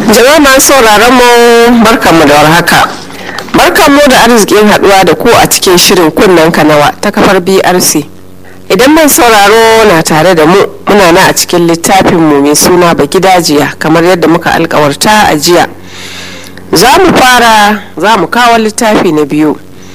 jama'a masu sauraron mu barkanmu da warhaka barkanmu da arzikin haduwa da ku a cikin shirin kunnen kanawa ta kafar brc idan mai sauraro na tare da mu muna na a cikin littafin mu mai suna bagidajiya kamar yadda muka alkawarta a jiya za mu fara za mu kawo littafi na biyu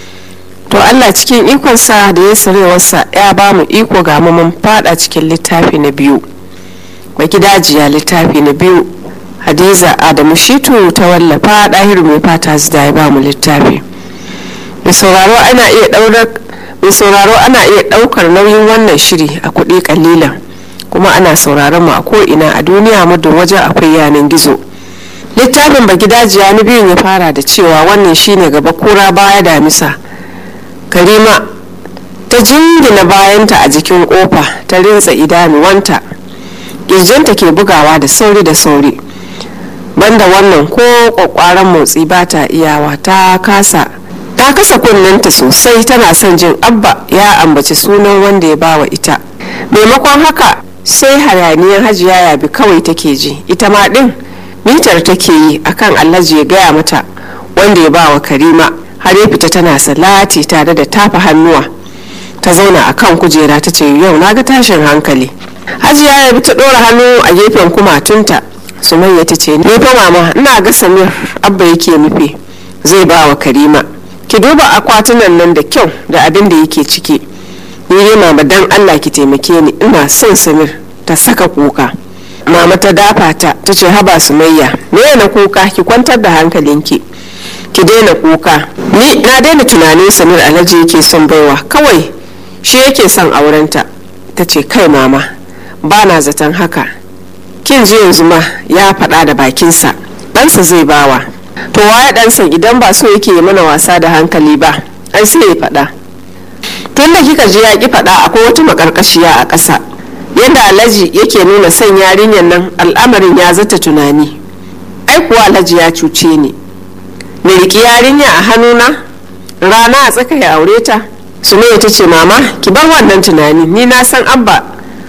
to allah cikin ikonsa da ya sarewarsa ya ba mu iko ga mu mun fada cikin littafi na biyu bagidajiya littafi na biyu hadiza adamu shitu ta wallafa ɗahiru mai fata da ya ba mu littafi mai sauraro ana iya ɗaurar mai sauraro ana iya ɗaukar nauyin wannan shiri a kuɗi kalilan kuma ana sauraron mu a ko'ina a duniya muddin wajen akwai yanan gizo littafin bagidajiya na biyun ya fara da cewa wannan shine gaba kura baya damisa karima ta jingina bayanta a jikin kofa ta rintsa idanuwanta kirjinta ke bugawa da sauri da sauri banda wannan ko kwakwaran motsi ba ta iyawa ta kasa ta kasa kunninta sosai tana son jin abba ya ambaci sunan wanda ya bawa ita maimakon haka sai hayaniyar hajiya yabi kawai take ji ita ma din mitar take yi akan alhaji ya gaya mata wanda ya bawa karima har ya fita tana salati tare da tafa hannuwa ta zauna a kan kujera ta ce yau na ga tashin hankali hajiya ya bi ta ɗora hannu a gefen kumatunta sumayya ta ce ni fa mama ina ga samir abba yake nufi zai ba wa karima ki duba akwatunan nan da kyau da abin da yake ciki ni dai mama dan allah ki taimake ni ina son samir ta saka kuka mama ta dafa ta ta ce haba sumayya me na kuka ki kwantar da hankalinki ki daina kuka ni na daina tunanin samir alhaji yake son baiwa kawai shi yake son aurenta ta ce kai mama ba na zaton haka kin ji yanzu ma ya faɗa da bakinsa ɗansa zai bawa to waye ɗansa idan ba so yake mana wasa da hankali ba ai sai ya faɗa tun da kika ji ya ki faɗa akwai wata makarkashiya a ƙasa yadda alhaji yake nuna son yarinyar nan al'amarin ya zata tunani ai kuwa alhaji ya cuce ni ni riƙi yarinya a hannuna rana a tsaka ya aure ta sumayya ta ce mama ki bar wannan tunani ni na san abba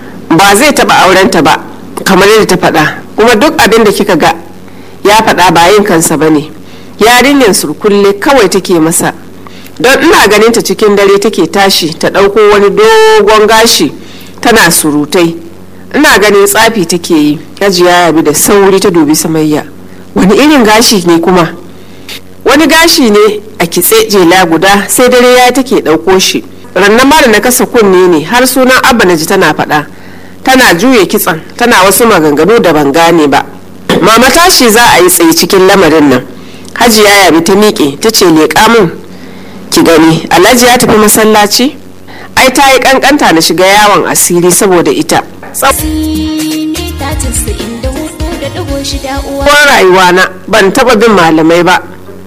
ba zai taɓa aurenta ba kamar yadda ta faɗa kuma duk abin da kika ga ya faɗa ba yin kansa ba ne yarinyar surkulle kawai take masa don ina ganin ta cikin dare take tashi ta ɗauko wani dogon gashi tana surutai ina ganin tsafi take yi hajiya yabi da sauri ta dubi samayya wani irin gashi ne kuma wani gashi ne a kitse jela guda sai dare ya take ɗauko shi rannan ma da na kasa kunne ne har sunan abba na ji tana faɗa tana juye kitsan tana wasu maganganu da ban gane ba mama tashi za a yi tsaye cikin lamarin nan hajiya yabi ta miƙe ta ce leƙa min ki gani alhaji ya tafi masallaci ai ta yi kankanta na shiga yawon asiri saboda ita tsawon rayuwa na ban taba bin malamai ba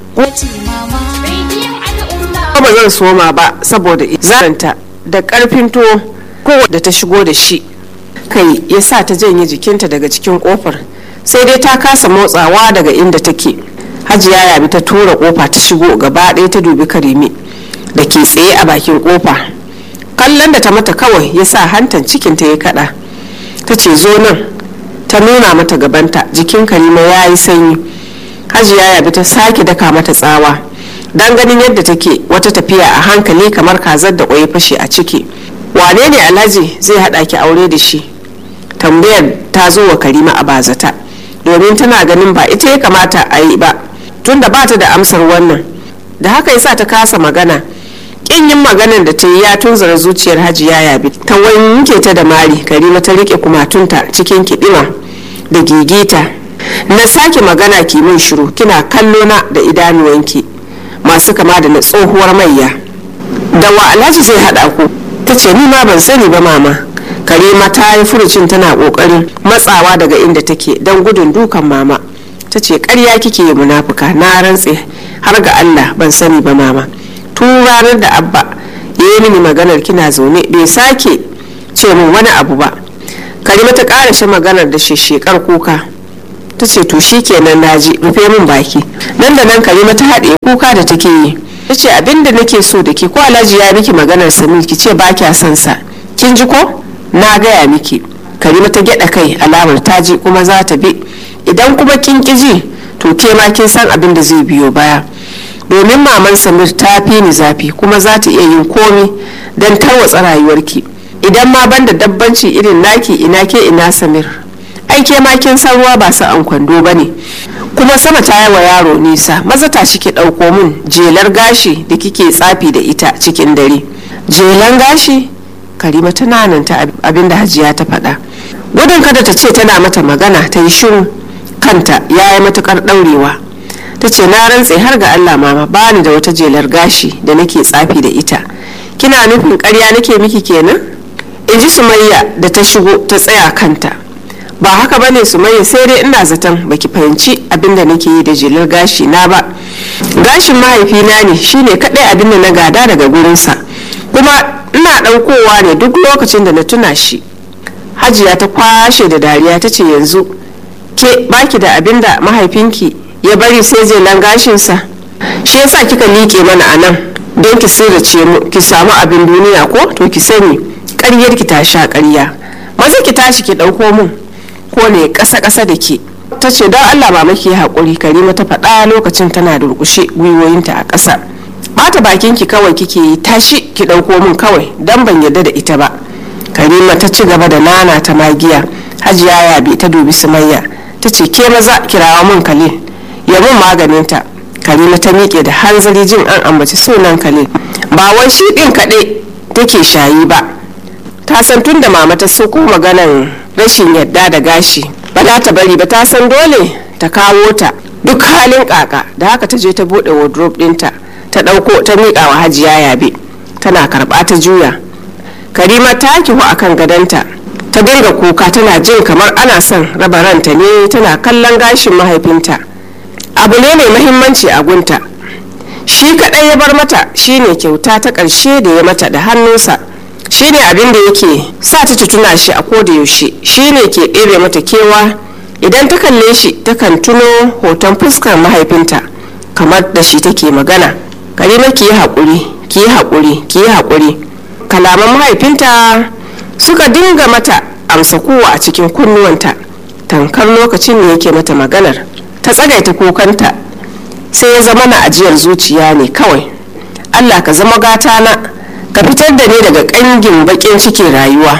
ba zan soma ba saboda zaranta da karfin tuwo ko da ta shigo da shi kai ya sa ta janye jikinta daga cikin kofar sai dai ta kasa motsawa daga inda take hajiya yabi ta tura kofa ta shigo gaba ɗaya ta dubi karimi da ke tsaye a bakin kofa kallon da ta mata kawai ya sa hantan cikinta ya kada ta ce zo nan ta nuna mata gabanta jikin karima ya yi sanyi hajiya yabi ta sake daka mata tsawa don ganin yadda take wata tafiya a hankali kamar kazar da ƙwai fashe a ciki wane ne alhaji zai haɗa ki aure da shi tambayar ta zo wa karima a bazata domin tana ganin ba ita ya kamata a yi ba tunda ba ta da amsar wannan da haka yasa ta kasa magana kin yin maganar da ta yi ya tunzura zuciyar hajiya yabi ta wanke ta da mari karima ta rike kumatunta cikin kiɗima da gigita na sake magana ki min shiru kina kallo na da idanuwanki masu kama da na tsohuwar mayya da wa alhaji zai haɗa ku ta ce ni ma ban sani ba mama karima ta yi furucin tana kokarin matsawa daga inda take don gudun dukan mama ta ce karya kike yi munafuka na rantse har ga allah ban sani ba mama tun ranar da abba ya yi mini maganar kina zaune bai sake ce min wani abu ba karima ta ƙara shi maganar da shekar kuka ta ce to shi kenan naji rufe min baki nan da nan karima ta haɗe kuka da take yi ta ce abinda nake so da ke ko alhaji ya miki maganar samir ki ce ba kya son sa kin ji ko na gaya miki karima ta gyada kai alamar ta ji kuma za ta bi idan kuma kin ji to ke ma kin san abin da zai biyo baya domin maman samir ta fi ni zafi kuma za ta iya yin komi don tarwatsa rayuwarki idan ma banda dabbanci irin naki ina ke ina samir ai ke ma kin san ruwa ba an kwando ba ne kuma sama ta yi wa yaro nisa maza ta shi ki ɗauko min jelar gashi da kike tsafi da ita cikin dare jelan gashi karima ta nananta abin da hajiya ta faɗa gudun kada ta ce tana mata magana ta yi shiru kanta ya yi matukar ɗaurewa ta ce na rantse har ga allah mama ba ni da wata jelar gashi da nake tsafi da ita kina nufin karya nake miki kenan in ji sumayya da ta shigo ta tsaya kanta ba haka bane sumayya sai dai ina zaton baki fahimci abin da nake yi da jelar gashi na ba gashin mahaifina ne shine kadai abin da na gada daga gurinsa kuma ina ɗaukowa ne duk lokacin da na tuna shi hajiya ta kwashe da dariya ta ce yanzu ke baki da abin da mahaifinki ya bari sai jelan gashinsa shi yasa kika liƙe mana a nan don ki sirrace mu ki samu abin duniya ko to ki sani ƙaryar ki ta sha ƙarya maza ki tashi ki ɗauko mun ko ne ƙasa ƙasa da ke ta ce don allah ba maki haƙuri karima ta faɗa lokacin tana durƙushe gwiwoyinta a ƙasa bata bakin ki kawai kike yi tashi ki ɗauko mun kawai don ban yarda da ita ba karima ta ci gaba da nana ta magiya hajiya yabe ta dubi sumayya ta ce ke maza kirawa mun kalil ya mun maganinta karima ta miƙe da hanzari jin an ambaci sunan kalil ba wai shi ɗin kaɗai take shayi ba ta san tun da mama ta soko maganan rashin yadda da gashi ba za ta bari ba ta san dole ta kawo ta duk halin kaka da haka ta je ta buɗe wardrobe ɗinta ta ɗauko ta miƙa wa hajiya yabe tana karɓa ta juya karima ta kihu akan gadonta ta dinga kuka tana jin kamar ana son raba ranta ne tana kallon gashin mahaifinta abu ne mai mahimmanci a gunta shi kaɗai ya bar mata shine kyauta ta ƙarshe da ya mata da hannunsa shine abin da yake sa ta tuna shi a koda yaushe shine ke ɗebe mata kewa idan ta kalle shi takan tuno hoton fuskar mahaifinta kamar da shi take magana karima ki yi haƙuri ki yi haƙuri ki yi haƙuri kalaman mahaifinta suka dinga mata amsa kowa a cikin kunnuwanta tankar lokacin da yake mata maganar ta tsagaita kokanta sai ya zama na ajiyar zuciya ne kawai allah ka zama gata na ka fitar da ni daga ƙangin baƙin cikin rayuwa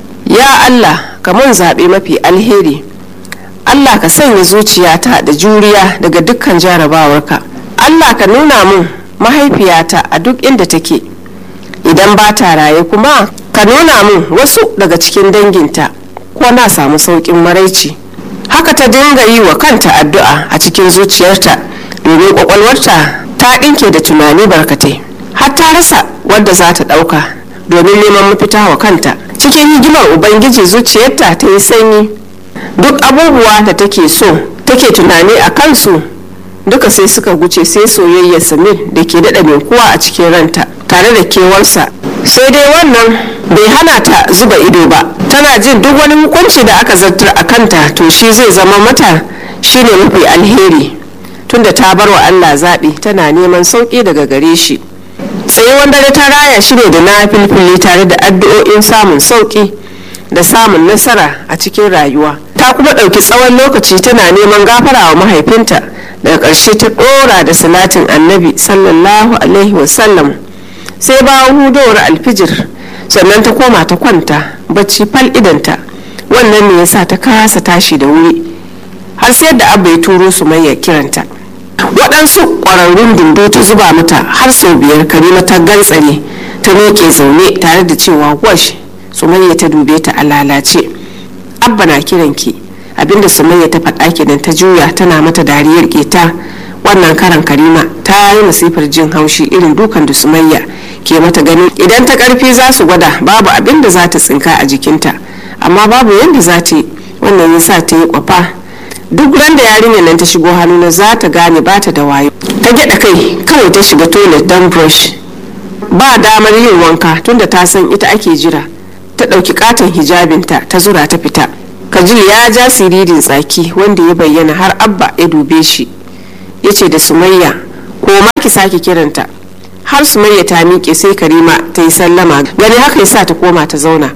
ya allah ka mun zaɓe mafi alheri allah ka sanya zuciyata da juriya daga dukkan jarabawarka allah ka nuna mun mahaifiyata a duk inda take idan ba ta raye kuma ka nuna mun wasu daga cikin danginta ko na samu sauƙin maraici haka ta dinga yi wa kanta addu'a a cikin zuciyarta domin kwakwalwarta ta ɗinke da tunani barkatai har ta rasa wadda za ta ɗauka domin neman mafita wa kanta cikin higimar ubangiji zuciyarta ta yi sanyi duk abubuwa da take so take tunani a kansu duka sai suka guce sai soyayyar samir da ke daɗa kuwa a cikin ranta tare da kewarsa sai dai wannan bai hana ta zuba ido ba tana jin duk wani hukunci da aka zartar a kanta to shi zai zama mata shine mafi alheri tunda ta bar wa allah zaɓi tana neman sauƙi daga gare shi tsayuwan dare ta raya shi ne da na filfili tare da addu'o'in samun sauƙi da samun nasara a cikin rayuwa ta kuma ɗauki tsawon lokaci tana neman gafara wa mahaifinta daga ƙarshe ta ɗora da salatin annabi sallallahu alaihi wasallam sai bayan hudowar alfijir sannan ta koma ta kwanta bacci fal idanta wannan ne yasa ta kasa tashi da wuri har sai da abba ya turo su mai kiranta waɗansu ƙwararrun dindo ta zuba mata har sau biyar karima ta gantsare ta miƙe zaune tare da cewa wash sumayya ta dube ta a lalace abba na kiranki abinda sumayya ta faɗa kenan ta juya tana mata dariyar keta wannan karan karima ta yi masifar jin haushi irin dukan da sumayya ke mata gani idan ta karfi za su gwada babu abin da za ta tsinka a jikinta amma babu yadda za ta yi wannan ya sa ta yi kwafa duk ran da yarinyar nan ta shigo hannuna za ta gane ba ta da wayo ta gyada kai kawai ta shiga toilet don brush ba damar yin wanka tunda ta san ita ake jira ta ɗauki katon hijabinta ta zura ta fita kajil ya ja siririn tsaki wanda ya bayyana har abba ya dube shi ya ce da sumayya ko ma ki sake kiranta har sumayya ta miƙe sai karima ta yi sallama gani haka yasa ta koma ta zauna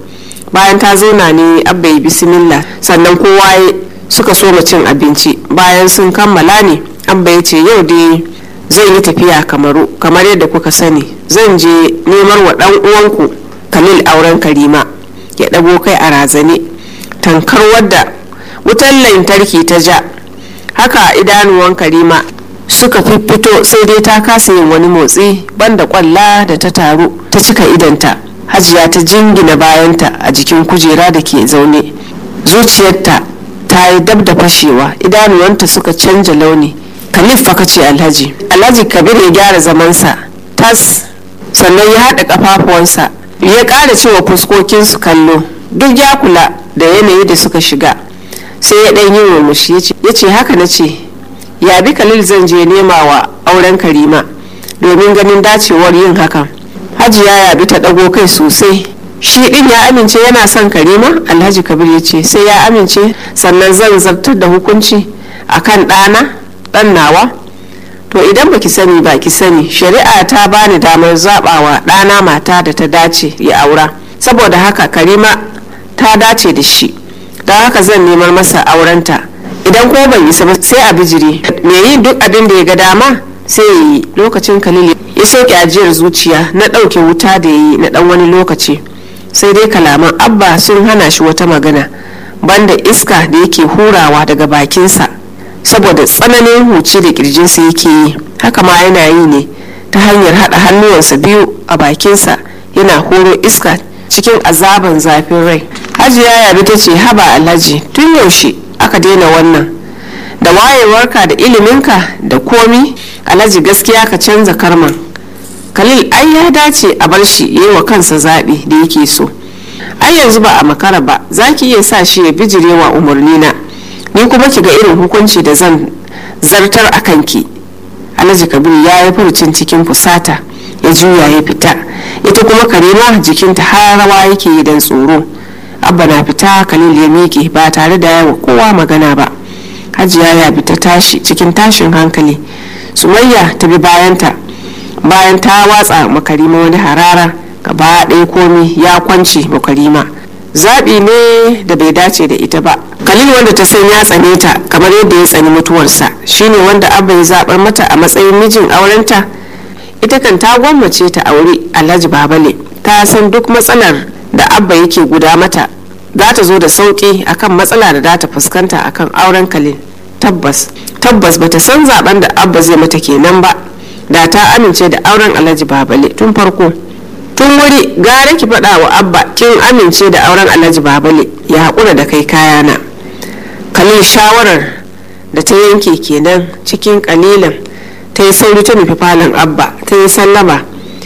bayan ta zauna ne abba yi bismillah sannan kowa suka so cin abinci bayan sun kammala ne abba ya ce yau dai zan yi tafiya kamaru kamar yadda kuka sani zan je nemar wa dan uwanku kalil auren karima ya ɗago kai a razane tankar wadda wutar lantarki ta ja haka idanuwan karima suka fito sai dai ta kasa yin wani motsi banda kwalla da ta taru ta cika idanta hajiya ta jingina bayanta a jikin kujera da ke zaune zuciyarta ta yi dab da fashewa idanuwanta suka canja launi kalif fa ce alhaji alhaji kabir ya gyara zamansa tas sannan ya haɗa ƙafafuwansa ya ƙara cewa fuskokinsu kallo duk ya kula da yanayi da suka shiga sai ya ɗan yi murmushi ya ce haka na ce ya bi kalil zan je nema wa auren karima domin ganin dacewar yin hakan hajiya ya bi ta ɗago kai sosai shi ɗin ya amince yana son karima alhaji kabir ya ce sai ya amince sannan zan zartar da hukunci akan ɗana ɗan nawa to idan baki sani ba ki sani shari'a ta bani damar zaɓawa ɗana mata da ta dace ya aura saboda haka karima ta dace da shi don haka zan nemar masa aurenta idan ko ban isa ba sai a bijiri me yin duk abin da ya ga dama sai ya yi lokacin kalili ya soke ajiyar zuciya na ɗauke wuta da ya yi na ɗan wani lokaci sai dai kalaman abba sun hana shi wata magana banda iska da yake hurawa daga bakinsa saboda tsananin huci da kirjinsa yake yi haka ma yana yi ne ta hanyar haɗa hannuwansa biyu a bakinsa yana horo iska cikin azaban zafin rai hajiya yabi ta ce haba alhaji tun yaushe aka daina wannan da wayewarka da iliminka da komi alhaji gaskiya ka canza karman khalil ai ya dace a bar shi yi wa kansa zaɓi da yake so ai yanzu ba a makara ba za ki iya sa shi ya bijirewa umarnina ni kuma ki ga irin hukunci da zan zartar a kanki alhaji kabiru ya yi furucin cikin fusata ya juya ya fita ita kuma karima jikinta har rawa yake yi don tsoro abba na fita khalil ya miƙe ba tare da yawa kowa magana ba hajiya ya bi ta tashi cikin tashin hankali sumayya ta bi bayanta bayan ta watsa makarima wani harara gaba ɗaya komi ya kwance makarima zaɓi ne da bai dace da ita ba khalil wanda ta san ya tsane ta kamar yadda ya tsani mutuwarsa shine wanda abba ya zaɓar mata a matsayin mijin aurenta ita kan ta gwammace ta aure alhaji babale ta san duk matsalar da abba yake guda mata za ta zo da sauƙi akan matsala da za ta fuskanta akan auren khalil tabbas tabbas bata san zaben da abba zai mata kenan ba da ta amince da auren alhaji babale tun farko tun wuri gara ki faɗa wa abba kin amince da auren alhaji babale ya haƙura da kai kayana kalil shawarar da ta yanke kenan cikin kalilan ta yi sauri ta nufi falon abba ta yi sallama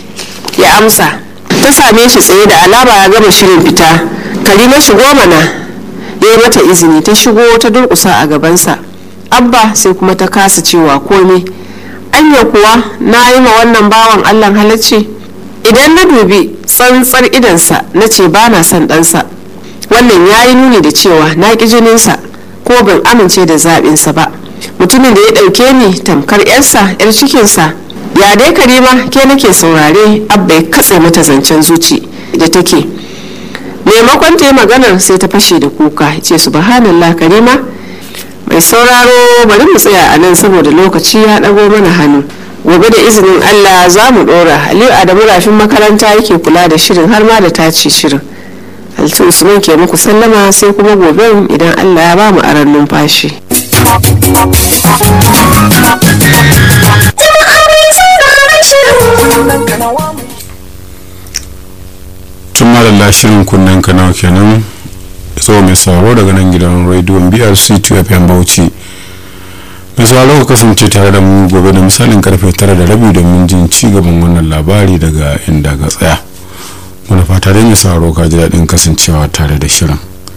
ya amsa ta same shi tsaye da alama ya gama shirin fita kalima shigo mana ya yi mata izini ta shigo ta durƙusa a gabansa abba sai kuma ta kasa cewa komai anya kuwa na yi ma wannan bawan allah halacci idan na dubi tsantsar idansa na ce ba na son ɗansa wannan ya yi nuni da cewa na ƙi jininsa ko ban amince da zaɓinsa ba mutumin da ya ɗauke ni tamkar 'yarsa 'yar cikinsa ya dai karima ke nake saurare abba ya katse mata zancen zuci da take maimakon ta yi maganar sai ta fashe da kuka ce subhanallah karima mai sauraro bari mu tsaya a nan saboda lokaci ya ɗago mana hannu gobe da izinin allah za mu ɗora aliyu adamu rafin makaranta yake kula da shirin har ma da tace shirin altu usman ke muku sallama sai kuma gobe idan allah ya ba mu aran numfashi tun malalla shirin kunnen kanawa kenan so mai sauraro daga nan gidan rediyon brc 2 fm bauchi mai sauraro ka kasance tare da mu gobe da misalin karfe tara da rabi domin jin ci gaban wannan labari daga inda ga tsaya muna fata dai mai sauraro ka ji daɗin kasancewa tare da shirin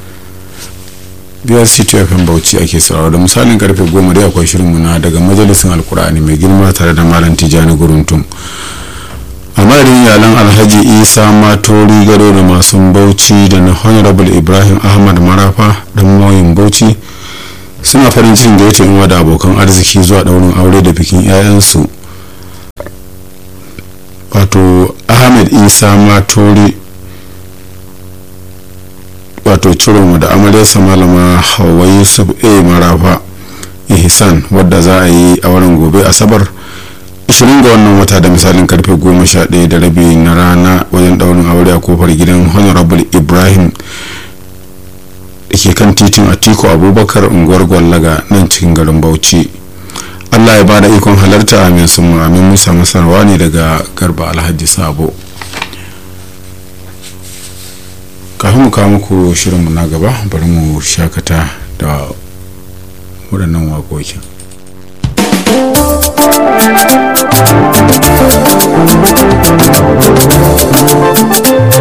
brc 2 fm bauchi ake sauraro da misalin karfe goma dai akwai shirin muna daga majalisin alkur'ani mai girma tare da malam tijjani guruntum a madadin iyalan alhaji isa matori gado da masu bauchi da na honorable ibrahim ahmad marafa da mawayin bauchi suna farin cikin da ya inwa da abokan arziki zuwa daurin aure da bikin 'ya'yansu wato ahmed isa matori wato ciroma da amaryarsa malama hawa yusuf a marafa ihsan wadda za a yi a wurin gobe asabar 20 ga wannan wata da misalin karfe 11 da rabi na rana wajen daurin aure a kofar gidan honorable ibrahim da ke kan titin atiku abubakar unguwar gwallaga nan cikin garin bauchi allah ya bada ikon halarta amin sun amin musa masarwa ne daga garba alhaji sabo kafin mu kawo muku shirinmu na gaba bari mu shakata da waɗannan waƙoƙin Thank you.